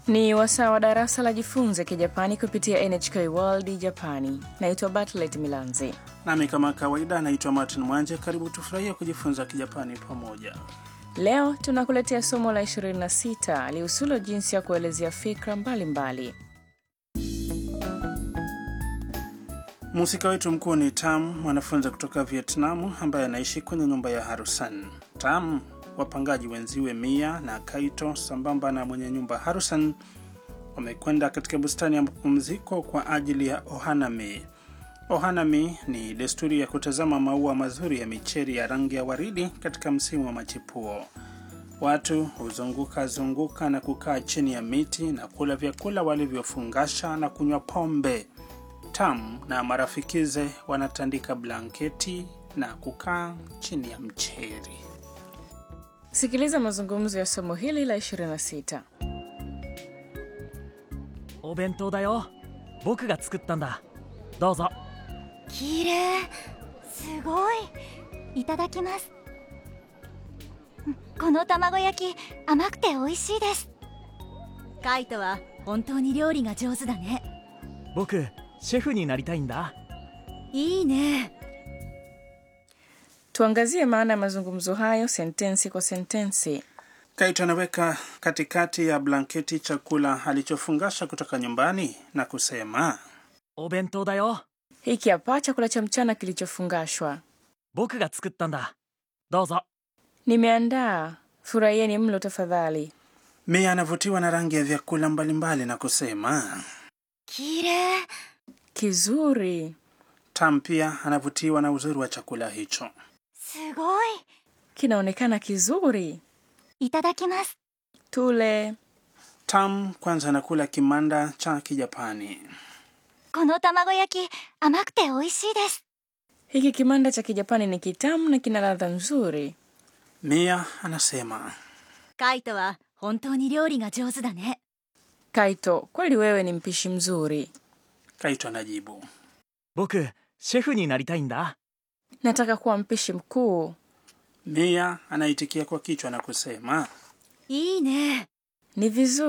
Ni wasaa wa darasa la jifunze Kijapani kupitia NHK World Japani. Naitwa Bartlet Milanzi. Nami kama kawaida naitwa Martin Mwanje. Karibu tufurahie kujifunza Kijapani pamoja. Leo tunakuletea somo la 26 lihusulo jinsi ya kuelezea fikra mbalimbali. Mhusika wetu mkuu ni Tam, mwanafunzi kutoka Vietnamu ambaye anaishi kwenye nyumba ya Harusan. Tam, wapangaji wenziwe Mia na Kaito sambamba na mwenye nyumba Harusan wamekwenda katika bustani ya mapumziko kwa ajili ya ohanami. Ohanami ni desturi ya kutazama maua mazuri ya micheri ya rangi ya waridi katika msimu wa machipuo. Watu huzunguka zunguka na kukaa chini ya miti na kula vyakula walivyofungasha na kunywa pombe. Tam na marafikize wanatandika blanketi na kukaa chini ya mcheri. Sikiliza mazungumzo ya somo hili la 26. お弁当だよ僕が作ったんだどうぞ綺麗すごいいただきますうんこの卵焼き甘くて美味しいですカイトは本当に料理が上手だね僕シェフになりたいんだいいね Tuangazie maana ya mazungumzo hayo sentensi kwa sentensi. Kaito anaweka katikati ya blanketi chakula alichofungasha kutoka nyumbani na kusema, お弁当だよ Hiki hapa chakula cha mchana kilichofungashwa. 僕が作ったんだどうぞ Nimeandaa, furahieni mlo tafadhali. Mia anavutiwa na rangi ya vyakula mbalimbali na kusema. 綺麗 Kizuri. Tam pia anavutiwa na uzuri wa chakula hicho. すごい Kinaonekana kizuri. いただきます Tule. Tam kwanza anakula kimanda cha Kijapani. この卵焼き甘くて美味しいです Hiki kimanda cha Kijapani ni kitamu na kina ladha nzuri. Mia anasema カイトは本当に料理が上手だね Kaito, kweli wewe ni mpishi mzuri. Kaito anajibu. 僕シェフになりたいんだ Nataka kuwa mpishi mkuu. Mia anaitikia kwa kichwa na kusema いいね Ni vizuri.